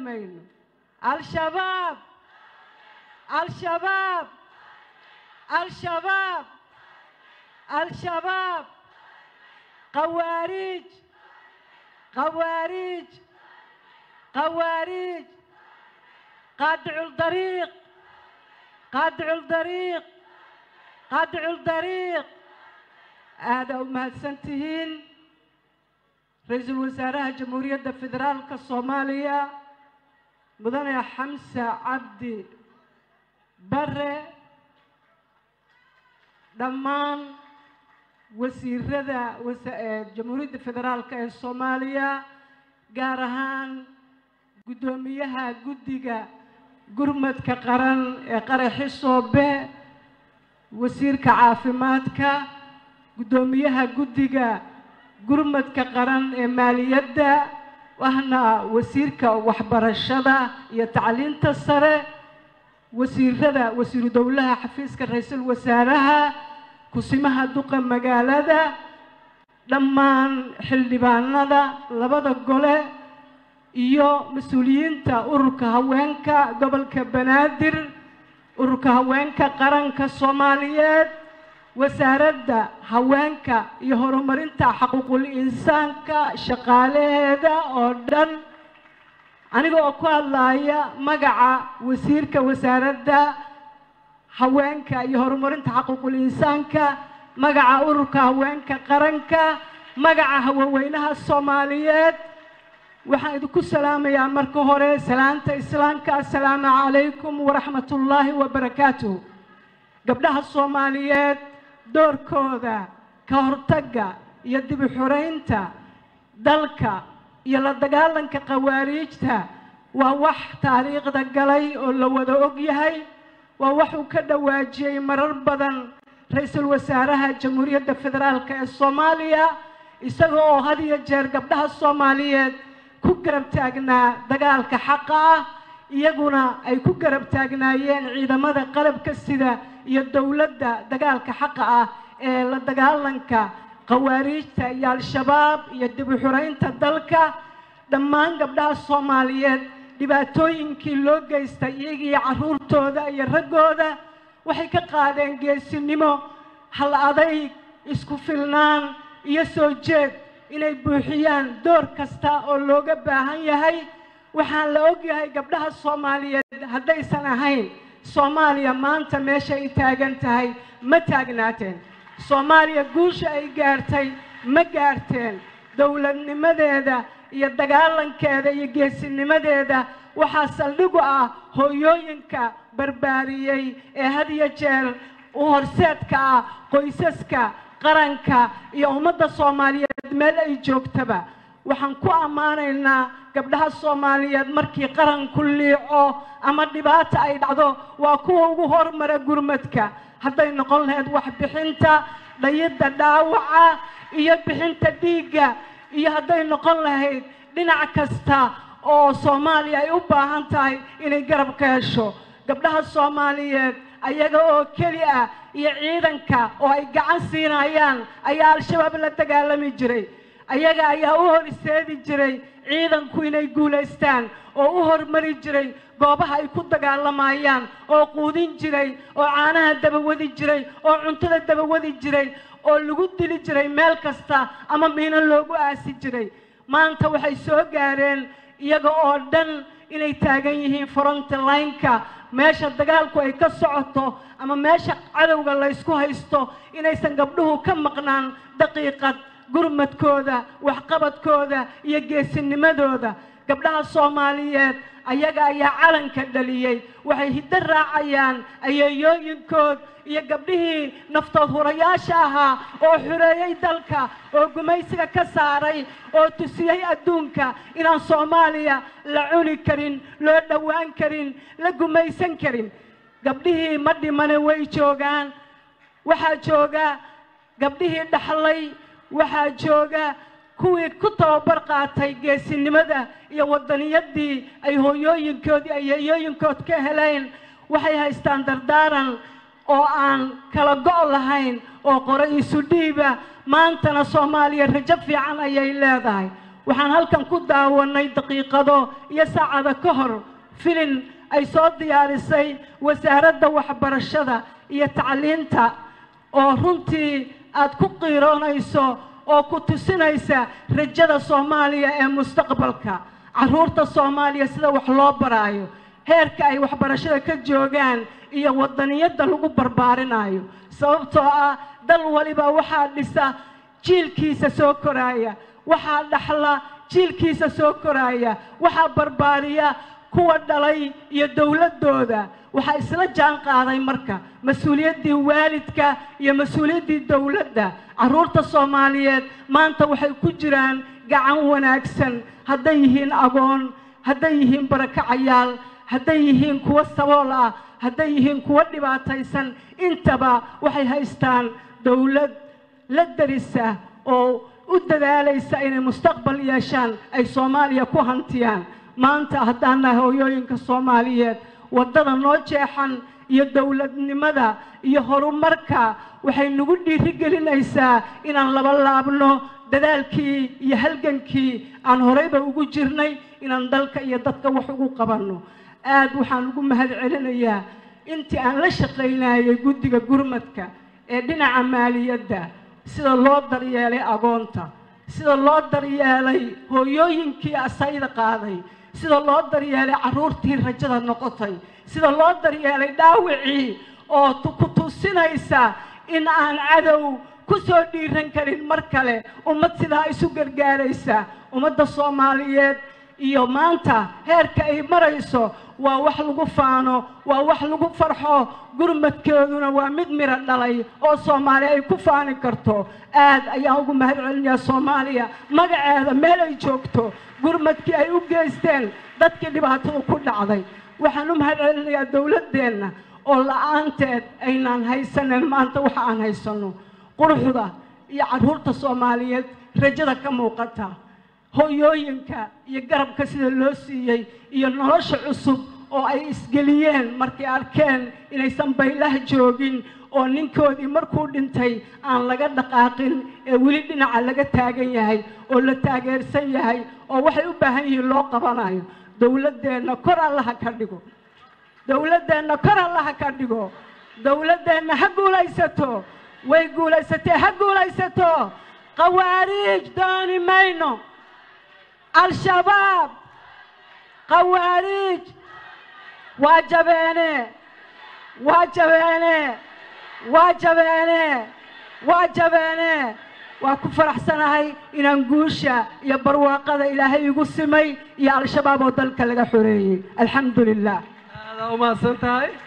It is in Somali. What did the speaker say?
mayno al-shabaab al-shabaab al-shabaab al-shabaab qawaariij qawaariij qawaariij qaadicu ldariiq qaadicu ldariiq qaadicu ldariiq aada u mahadsan tihiin ra-iisul wasaaraha jamhuuriyadda federaalka soomaaliya mudane xamse cabdi bare dhammaan wasiirada jamhuuriyadda federaalka ee soomaaliya gaar ahaan guddoomiyaha guddiga gurmadka qaran ee qaraxi soobe wasiirka caafimaadka guddoomiyaha guddiga gurmadka qaran ee maaliyadda ahna wasiirka waxbarashada iyo tacliinta sare wasiirada wasiiru dowlaha xafiiska ra-iisul wasaaraha kusimaha duqa magaalada dhammaan xildhibaanada labada gole iyo mas-uuliyiinta ururka haweenka gobolka banaadir ururka haweenka qaranka soomaaliyeed wasaaradda haweenka iyo horumarinta xaquuqul insaanka shaqaalaheeda oo dhan aniga oo ku hadlaaya magaca wasiirka wasaaradda haweenka iyo horumarinta xaquuqul insaanka magaca ururka haweenka qaranka magaca haweenweynaha soomaaliyeed waxaan idinku salaamayaa marka hore salaanta islaamka assalaamu calaykum waraxmat ullaahi wabarakaatuh gabdhaha soomaaliyeed doorkooda ka hortagga iyo dib u xoreynta dalka iyo la dagaalanka khawaariijta waa wax taariikhda galay oo la wada og yahay waa wax uu ka dhawaajiyey marar badan ra-iisul wasaaraha jamhuuriyadda federaalk ee soomaaliya isaga oo had iyo jeer gabdhaha soomaaliyeed ku garab taagnaa dagaalka xaqa ah iyaguna ay ku garab taagnaayeen ciidamada qalabka sida iyo dowladda dagaalka xaqa ah ee la dagaalanka khawaariijta iyo al-shabaab iyo dib u xoreynta dalka dhammaan gabdhaha soomaaliyeed dhibaatooyinkii loo geystay iyagiiyo carruurtooda iyo raggooda waxay ka qaadeen geesinimo hal adayg isku filnaan iyo soo jeed inay buuxiyaan door kasta oo looga baahan yahay waxaan la ogyahay gabdhaha soomaaliyeed haddaysan ahayn soomaaliya maanta meesha ay taagan tahay ma taagnaateen soomaaliya guusha ay gaartay ma gaarteen dowladnimadeeda iyo dagaalankeeda iyo geesinimadeeda waxaa saldhigu ah hooyooyinka barbaariyey ee had iyo jeer u horseedka ah qoysaska qaranka iyo ummadda soomaaliyeed meel ay joogtaba waxaan ku ammaanaynaa gabdhaha soomaaliyeed markii qaranku liico ama dhibaata ay dhacdo waa kuwa ugu hormara gurmadka hadday noqon lahayd waxbixinta dhayidda dhaawaca iyo bixinta dhiigga iyo hadday noqon lahayd dhinac kasta oo soomaaliya ay u baahan tahay inay garab ka hesho gabdhaha soomaaliyeed ayaga oo keli ah iyo ciidanka oo ay gacan siinayaan ayaa al-shabaab la dagaalami jiray ayaga ayaa u hor iseedi jiray ciidanku inay guulaystaan oo u hormari jiray goobaha ay ku dagaalamayaan oo quudin jiray oo caanaha dabawadi jiray oo cuntada dabawadi jiray oo lagu dili jiray meel kasta ama miino loogu aasi jiray maanta waxay soo gaareen iyaga oo dhan inay taagan yihiin frontlineka meesha dagaalku ay ka socoto ama meesha cadowga laysku haysto inaysan gabdhuhu ka maqnaan daqiiqad gurmadkooda waxqabadkooda iyo geesinimadooda gabdhaha soomaaliyeed ayaga ayaa calanka dhaliyey waxay hiddo raacayaan ayeeyooyinkood iyo gabdhihii naftood hurayaasha ahaa oo xureeyey dalka oo gumaysiga ka saaray oo tusiyey adduunka inaan soomaaliya la cuni karin loo dhowaan karin la gumaysan karin gabdhihii ma dhimane way joogaan waxaa jooga gabdhihii dhaxlay waxaa jooga kuwii ku tababar qaatay geesinimada iyo waddaniyadii ay hooyooyinkoodii ayeeyooyinkood ka heleen waxay haystaan dardaaran oo aan kala go' lahayn oo qore isu dhiiba maantana soomaaliya rajo fiican ayay leedahay waxaan halkan ku daawanay daqiiqado iyo saacada ka hor filin ay soo diyaarisay wasaaradda waxbarashada iyo tacliinta oo runtii aad ku qiiroonayso oo ku tusinaysa rajada soomaaliya ee mustaqbalka carruurta soomaaliya sida wax loo baraayo heerka ay waxbarashada ka joogaan iyo wadaniyadda lagu barbaarinayo sababtoo ah dal waliba waxaa dhisa jiilkiisa soo koraaya waxaa dhaxla jiilkiisa soo koraaya waxaa barbaariya kuwa dhalay iyo dowladdooda waxaa isla jaan qaaday marka mas-uuliyaddii waalidka iyo mas-uuliyaddii dowladda carruurta soomaaliyeed maanta waxay ku jiraan gacan wanaagsan hadday yihiin agoon hadday yihiin barakacayaal hadday yihiin kuwo sabool ah hadday yihiin kuwo dhibaataysan intaba waxay haystaan dowlad la darisa oo u dadaalaysa inay mustaqbal yeeshaan ay soomaaliya ku hantiyaan maanta haddaan nahay hooyooyinka soomaaliyeed waddada noo jeexan iyo dowladnimada iyo horumarka waxay nagu dhiirigelinaysaa inaan laba laabno dadaalkii iyo halgankii aan horeyba ugu jirnay inaan dalka iyo dadka wax ugu qabanno aad waxaan ugu mahad celinayaa intii aan la shaqaynayay guddiga gurmadka ee dhinaca maaliyadda sida loo daryeelay agoonta sida loo daryeelay hooyooyinkii asayda qaaday sida loo daryeelay carruurtii rajada noqotay sida loo daryeelay dhaawicii oo ku tusinaysa in aan cadow ku soo dhiiran karin mar kale ummad sidaa isu gargaaraysa ummadda soomaaliyeed iyo maanta heerka ay marayso waa wax lagu faano waa wax lagu farxo gurmadkeeduna waa mid miro dhalay oo soomaaliya ay ku faani karto aad ayaan ugu mahad celinayaa soomaaliya magaceeda meel ay joogto gurmadkii ay u geysteen dadkii dhibaatada ku dhacday waxaan u mahad celinayaa dowladdeenna oo la-aanteed aynaan haysanen maanta waxa aan haysanno quruxda iyo carruurta soomaaliyeed rajada ka muuqata hooyooyinka iyo garabka sida loo siiyey iyo nolosha cusub oo ay isgeliyeen markay arkeen inaysan baylaha joogin oo ninkoodii markuu dhintay aan laga dhaqaaqin ee weli dhinaca laga taagan yahay oo la taageersan yahay oo waxay u baahan yihiin loo qabanayo dowladdeenna kor allaha ka dhigo dowladdeenna kor allaha ka dhigo dowladdeenna ha guulaysato way guulaysatee ha guulaysato qawaariij dooni mayno al-shabaab qawaariij waa jabeene waa jabeene waa jabeene waa jabeene waa ku faraxsanahay inaan guusha iyo barwaaqada ilaahay igu simay iyo al-shabaab oo dalka laga xoreeyey alxamdu lilah aada umahadsan tahay